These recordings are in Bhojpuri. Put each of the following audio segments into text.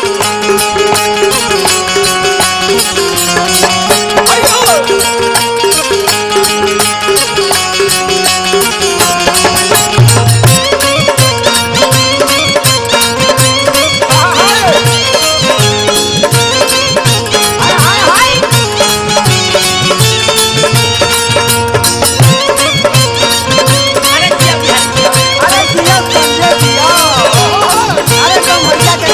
अरे जिया बिहारी जिया अरे जिया संजय जिया अरे तुम भैया के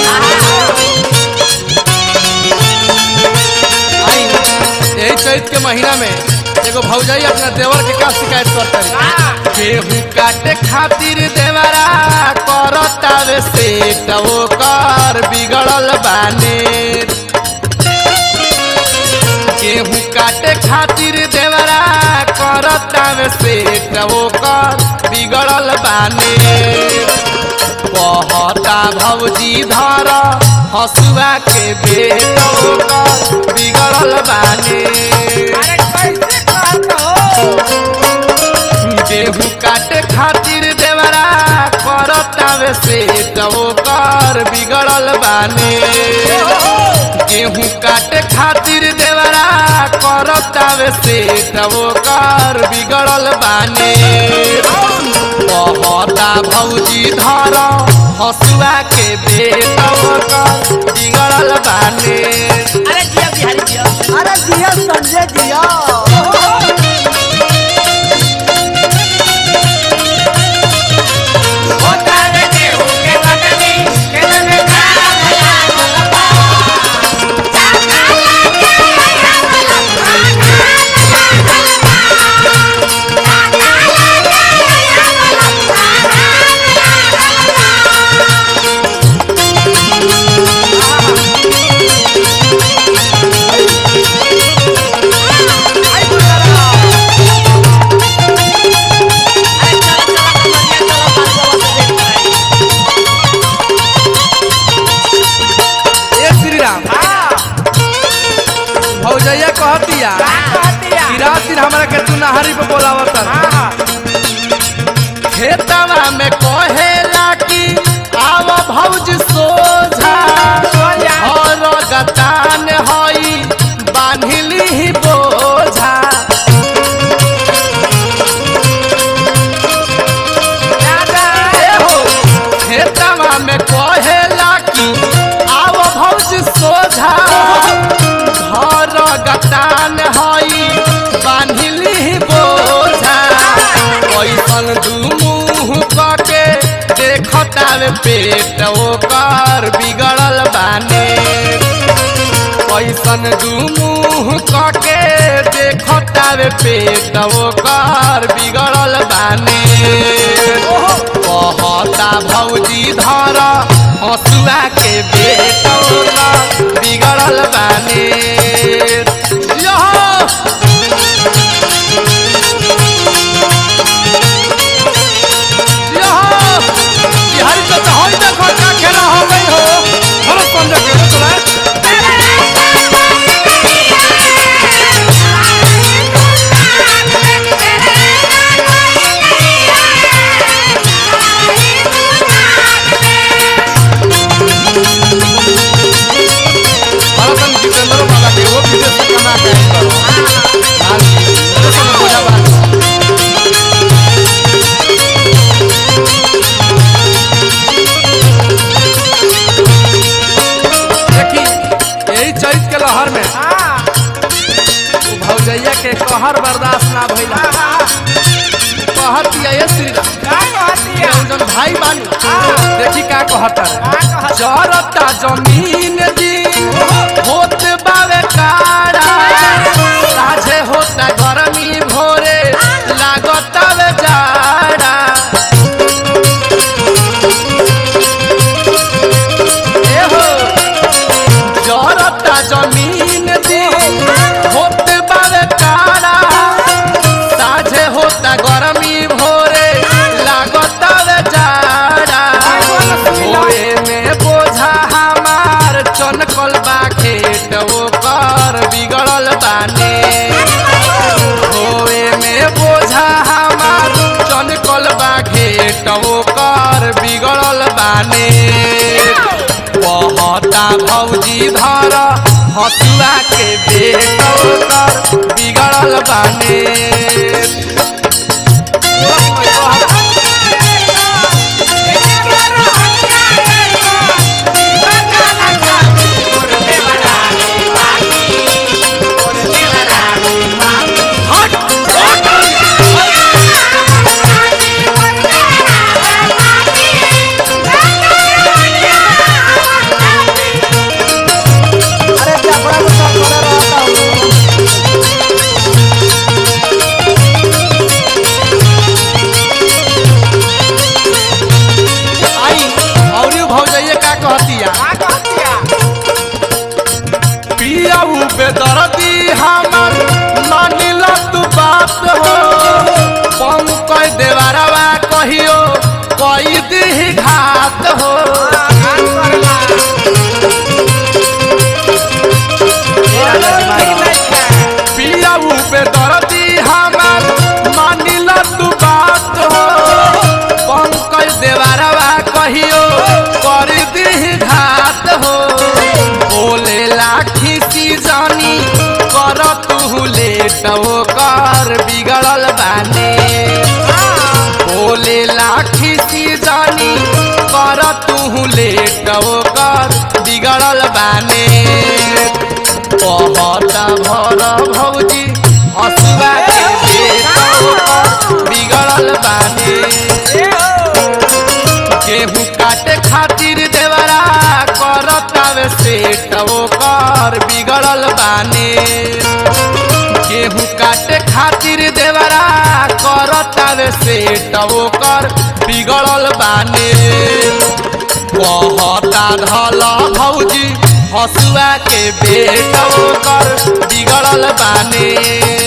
आई यही चैत के महीना में एगो भौजाई अपना देवर के का शिकायत करता है गेहूं काटे खातिर देवरा करतावे से टवो कर बिगड़ल बाने गेहूं काटे खातिर देवरा करतावे से टवो कर बिगड़ल बाने कहता भौजी धर हसुआ के बेटो कर बिगड़ल बाने अरे कैसे कहत हो गेहूं काटे खातिर देवरा करतावे से टवो कर बिगड़ल बाने गेहूं काटे खातिर देवरा करतावे से टवो कर बिगड़ल बाने कहता भौजी धर हसुआ के बेटो कर बिगड़ल बाने अरे जिया बिहारी जिया अरे जिया संजय जिया होता रे गेहूं के कटनी के लगे अरे चला चला कमरिया चला बालुआ से देख रहे ए श्री राम हां भौजैया कहतिया का कहतिया कि रात दिन हमरा के तू नहरी पे बोलावत हां खेतवा में कहेला कि आव भौज सोझा सोझा। और गतान हई बांधिली ही बोझा दादा ए हो खेतवा में कहेला कि आव भौज सोझा घर गतान हई बांधिली ही बोझा कैसन दू मुंह कके देखतावे पेट ओकर बिगड़ल बाने कैसन दू मुंह कके देखतावे पेट ओकर बिगड़ल बाने कहता भौजी धर हसुआ के बेट ओकर बिगड़ल बाने यहो यहो बिहारी का तो होई देखो क्या खेला हो गई हो थोड़ा समझ के चला भरतन जितेंद्र वाला के वो विदेश से कमा के आई करो हां तो समझ हो जा देखी यही चैत के लहर में हां उ भौजैया के कहर बर्दाश्त ना भइला कहर दिया ये श्री राम का कहतिया जौन भाई बानी हाँ। देखी का कहता रे का कहत जरता जमीन जी होत बावे काड़ा साझे होता गरमी भोरे लागता वे जाड़ा ए हो जरता जमीन जी होत बावे काड़ा साझे होता गरमी भोरे लागता वे जाड़ा होए में बोझा हमार चनक हसुआ के बेटा ओकर बिगड़ल बाने अरे कपड़ा में सब करे रहता हूँ आई और यू भौजाइए का कहतिया पियाऊ बेदर्दी हमर मानिल तू बात हो पंकज देवरवा कहियो कई दी घात हो पियाऊ बेदर्दी हमर मानिल तू बात हो पंकज देवरवा कहियो कर दी घात हो बोले लाठी सी जानी कर तू लेट कर बिगड़ल बाने बोले लाठी सी जानी कर तू लेट कर बिगड़ल बाने कहता भर भौजी हसुआ के बेटा ओकर बिगड़ल बाने गेहूं काटे खातिर देवरा करतावे सेट ओकर बिगड़ल बाने गेहूं काटे खातिर देवरा करतावे सेट ओकर बिगड़ल बाने कहता धल भौजी हसुआ के बेटा ओकर बिगड़ल बाने